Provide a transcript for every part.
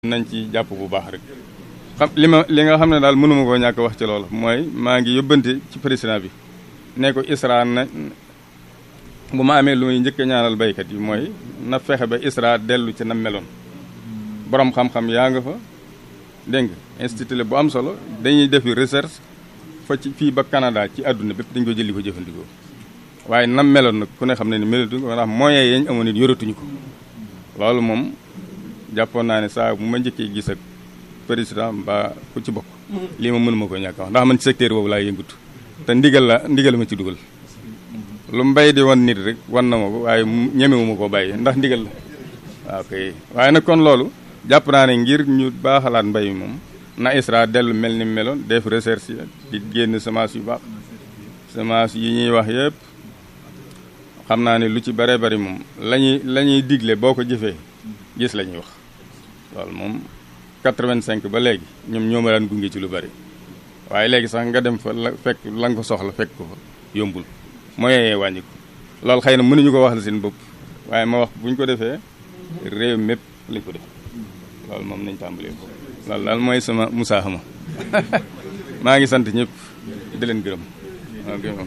nañ ci jàpp bu baax rek xam li ma li nga xam ne daal mënuma koo ñàkk wax ci loolu mooy maa ngi yóbbante ci président bi ne ko ISRA na bu ma amee lu muy njëkk a ñaanal baykat yi mooy na fexe ba ISRA dellu ci na meloon borom xam-xam yaa nga fa dégg nga institut la bu am solo dañuy defi recherche fa ci fii ba Canada ci àdduna bépp dañ ko jëli ko jëfandikoo waaye nam meloon nag ku ne xam ne ni melatuñ ko ndax moyens yañ amoon it yoratuñu ko loolu moom jàppoon naa ne saa bu ma njëkkee gis ak président mbaa ku ci bokk lii ma mënuma ko ñàkk wax ndax man ci secteur boobu laay yëngutu te ndigal la ndigal ma ci dugal lu mbay di wan nit rek wan na ma ko waaye ñemewu ma koo bàyyi ndax ndigal la waaw kay waaye nag kon loolu jàpp naa ne ngir ñu baaxalaat mbay mi moom na ISRA dellu mel ni meloon def recherche di génn semence yu baax semence yi ñuy wax yëpp xam naa ne lu ci bare bari moom lañuy la ñuy digle boo ko jëfee gis la ñuy wax loolu moom 85 ba léegi ñoom ñoo ma daan gunge ci lu bari waaye léegi sax nga dem fa la fekk la nga ko soxla fekk ko fa yombul mooy wàññi ko loolu xëy na mënuñu ko wax la seen bopp waaye ma wax bu ñu ko defee réew mépp lañ ko def loolu moom nañ tàmbalee ko loolu daal mooy sama musaahama maa ngi sant ñëpp di leen gërëm waaw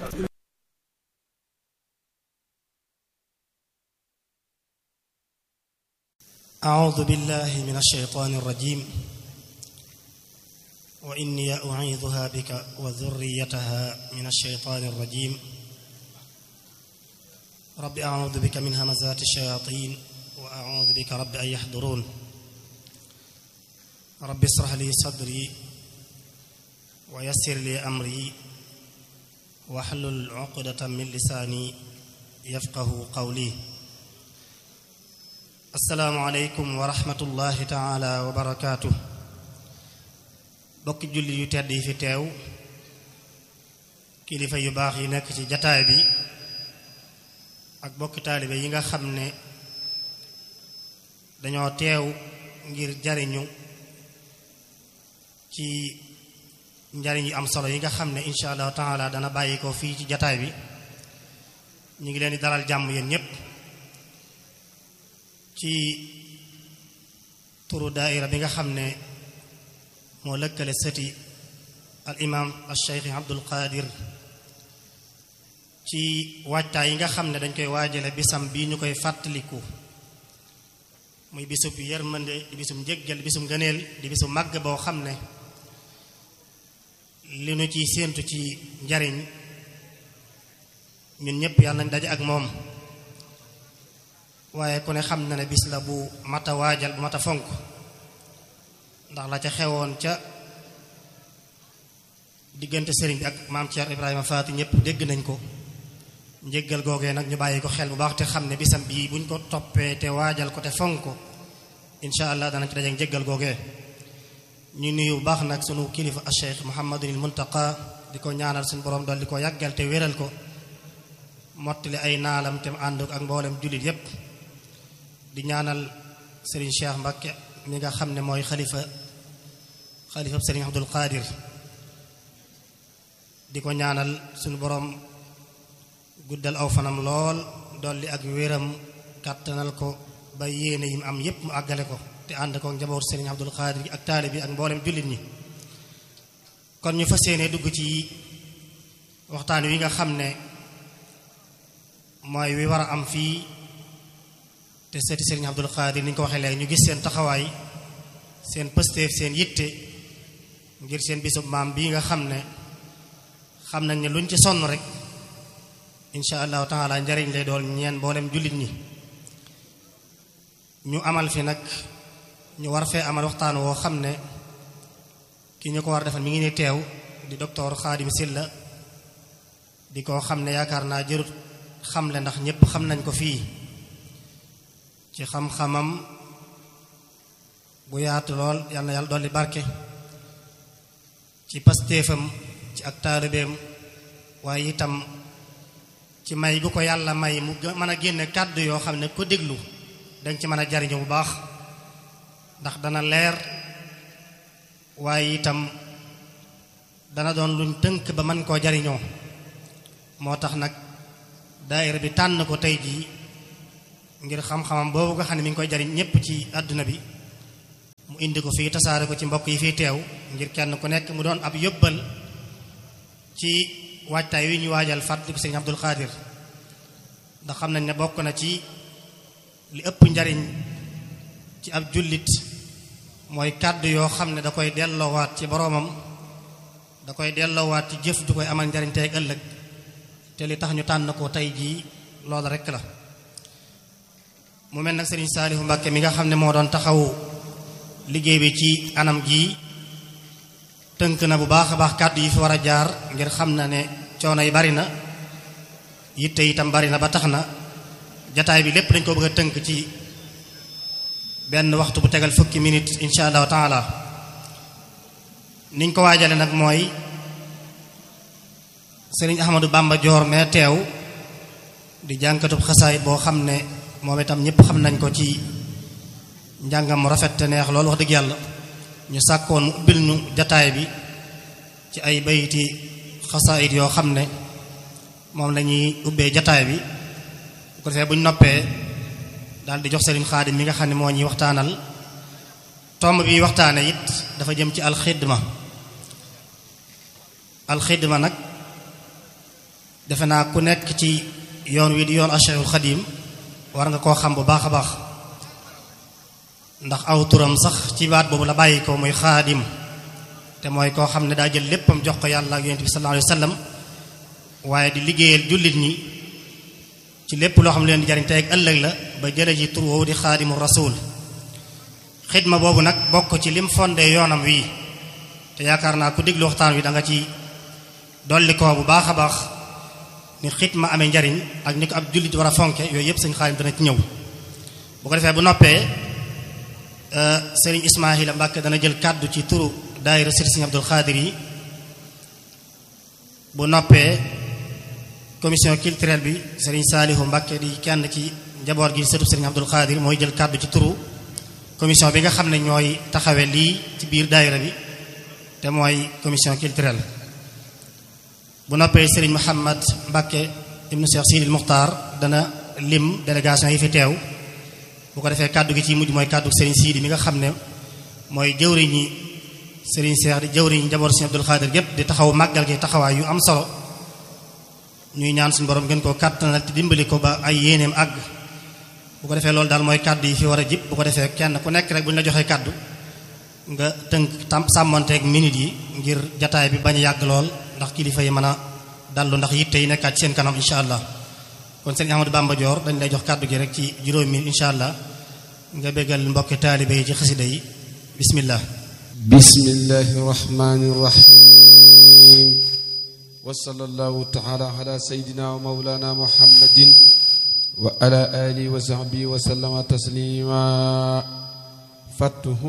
أعوذ بالله من الشيطان الرجيم وإني أعيذها بك وذريتها من الشيطان الرجيم رب أعوذ بك من همزات الشياطين وأعوذ بك رب أن يحضرون رب اشرح لي صدري ويسر لي أمري واحلل عقدة من لساني يفقه قولي asalaamualeykum wa rahmatullahi taala wa barakaatu bokki julli yu tedd yi fi teew kilifa yu baax yi nekk ci jataay bi ak bokki taalibe yi nga xam ne dañoo teew ngir jariñu ci njariñ yu am solo yi nga xam ne insha allahu taala dana bàyyi ko fii ci jataay bi ñu ngi leen di dalal jàmm yéen ñépp ci turu daaira bi nga xam ne moo lëkkale sëti al imam al cheikh abdul qadir ci waajtaay yi nga xam ne dañ koy waajale bisam bii ñu koy fàttaliku muy bisub yërmande di bisum njëggal di bisum ngëneel di bisum màgg boo xam ne li nu ciy séentu ci njariñ ñun ñépp yàlla nañ daje ak moom waaye ku ne xam na ne bis la bu mat a waajal bu mat a fonk ndax la ca xewoon ca diggante sëriñ bi ak maam Cheikh Ibrahima Faati ñëpp dégg nañ ko njëggal googee nag ñu bàyyi ko xel bu baax te xam ne bisam bii buñ ko toppee te waajal ko te fonk ko incha allah danañ ci daje njëggal googee ñu nuyu bu baax nag sunu kilifa a Cheikh Muhammadul Muntaqa di ko ñaanal suñu borom dool di ko yàggal te wéral ko mottali ay naalam te ànd ak mboolem jullit yépp di ñaanal Serigne Cheikh Mbacké mi nga xam ne mooy xalifa xalifa Serigne Abdul Qadir di ko ñaanal suñu boroom guddal aw fanam lool dolli ak wéram kàttanal ko ba yéene yim am yépp mu àggale ko te ànd ko njaboot Serigne Abdul Qadir gi ak taali bi ak mboolem jullit ñi kon ñu fas yéene dugg ci waxtaan wi nga xam ne mooy wi war a am fii te seeti Serigne Abdul Qadir ni ñu ko waxee léegi ñu gis seen taxawaay seen pësteef seen yitte ngir seen bisub maam bii nga xam ne xam nañ ne luñ ci sonn rek insha allahu taala njariñ lay doon ñeen mboolem jullit ñi ñu amal fi nag ñu war fee amal waxtaan woo xam ne ki ñu ko war defal mi ngi ne teew di docteur Xaadim Silla di ko xam ne yaakaar naa jërut xamle ndax ñépp xam nañ ko fii ci xam-xamam bu yaatu lool yal na yàlla dolli barke ci pastéefam ci ak taalibeem waaye itam ci may gu ko yàlla may mu mën a génne kàddu yoo xam ne ko déglu dañ ci mën a jariñu bu baax ndax dana leer waaye itam dana doon luñ tënk ba mën koo jariñoo moo tax nag daayira bi tànn ko tey jii ngir xam-xamam boobu nga xam ne mi ngi koy jariñ ñépp ci àdduna bi mu indi ko fii tasaare ko ci mbokk yi fii teew ngir kenn ku nekk mu doon ab yóbbal ci waajtaay wi ñu waajal fàttaliku sëriñ Abdul Xaadir ndax xam nañ ne bokk na ci li ëpp njariñ ci ab jullit mooy kàddu yoo xam ne da koy delloowaat ci boroomam da koy delloowaat ci jëf ju koy amal njariñ tey ak ëllëg te li tax ñu tànn ko tey jii loolu rekk la mu mel nag sëriñ Saalihu Mbàkke mi nga xam ne moo doon taxaw liggéey bi ci anam gii tënk na bu baax a baax kàddu yi fi war a jaar ngir xam na ne coono yi bari na yitte itam bari na ba tax na jataay bi lépp dañ ko bëgg a tënk ci benn waxtu bu tegal fukki minute insha allahu taala niñ ko waajale nag mooy sëriñ Ahmadou Bamba Joor mee teew di jànkatub xasaay boo xam ne moom itam ñëpp xam nañ ko ci njàngam mu rafet te neex loolu wax dëgg yàlla ñu sàkkoon mu ubbil ñu jataay bi ci ay bayti xasaayit yoo xam ne moom la ñuy ubbee jataay bi bu ko defee bu ñu noppee daal di jox sëriñ xaadim mi nga xam ne moo ñuy waxtaanal tomb bi waxtaane it dafa jëm ci alxidma alxidma nag defe naa ku nekk ci yoon wi di yoon Cheikhul Xadim war nga koo xam bu baax a baax ndax aw turam sax ci baat boobu la bàyyi ko muy xaadim te mooy koo xam ne daa jël léppam jox ko yàlla ak yonent bi sallallahu alayhi wa sallam waaye di liggéeyal jullit ñi ci lépp loo xam ne leen di jariñ tey ak ëllëg la ba jële ji tur woowu di xaadimu rasul xidma boobu nag bokk ci lim fondé yoonam wii te yaakaar naa ku déglu waxtaan wi da nga ci dolli ko bu baax a baax ni xidma amee njariñ ak ni ko ab jullit war a fonke yooyu yëpp sëñ xaadim dana ci ñëw bu ko defee bu noppee sëriñ Ismaahila Mbàkke dana jël kàddu ci turu daayira sëriñ Abdul Xaadir yi bu noppee commission culturelle bi sëriñ Saalihu Mbàkke di kenn ci njaboot gi sëtu sëriñ Abdul Xaadir mooy jël kàddu ci turu commission bi nga xam ne ñooy taxawe lii ci biir daayira bi te mooy commission culturelle bu noppee sëriñ Muhammad Mbàkke ibnu Cheikh Sidil Muxtaar dana lim délégation yi fi teew bu ko defee kàddu gi ci mujj mooy kàddu sëriñ Sidi mi nga xam ne mooy jëwriñi sëriñ Cheikh di jëwriñ njaboot sëriñ Abdul Xaadir gépp di taxaw màggal gi taxawaay yu am solo ñuy ñaan suñu borom gën koo kàttanal te dimbali ko ba ay yéeneem àgg bu ko defee loolu daal mooy kàddu yi fi war a jib bu ko defee kenn ku nekk rek bu ñu la joxee kàddu nga tënk tam sàmmonteeg minute yi ngir jataay bi bañ a yàgg lool ndax kilifa yi mën a dallu ndax yitte yi nekkaat ci seen kanam incha allah kon sëriñ Ahmadou Bamba Dior dañ lay jox kàddu gi rek ci juróomi minute incha allah nga béggal mbokki taalibe yi ci xasida yi bismillah bismillahi rahmani rahim wa sallallahu taala ala sayidina wa mawlana muhammadin wa ala alihi wa sahbihi wa sallama taslima fattuhu